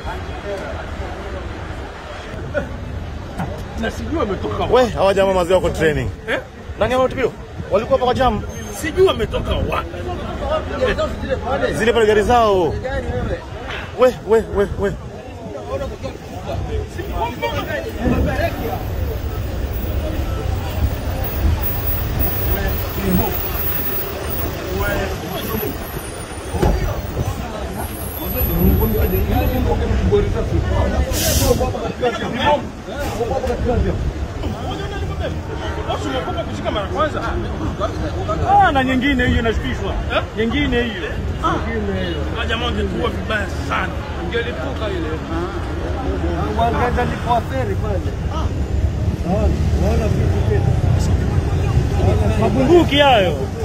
Na sijui wametoka wapi. We, hawa jamaa mazee wako training. Eh? Nani hao tukio? Walikuwa hapa kwa jam. Sijui wametoka wapi. Zile pale gari zao. We, we, we, we. Watu wamekopa kushika mara kwanza. Ah, na nyingine hiyo inashukishwa. Nyingine hiyo. Ah, jamaa wangetua vibaya sana. Ingelipuka ile. Wangeza lipo feri pale. Naona, naona vitu tena. Mabunduki hayo.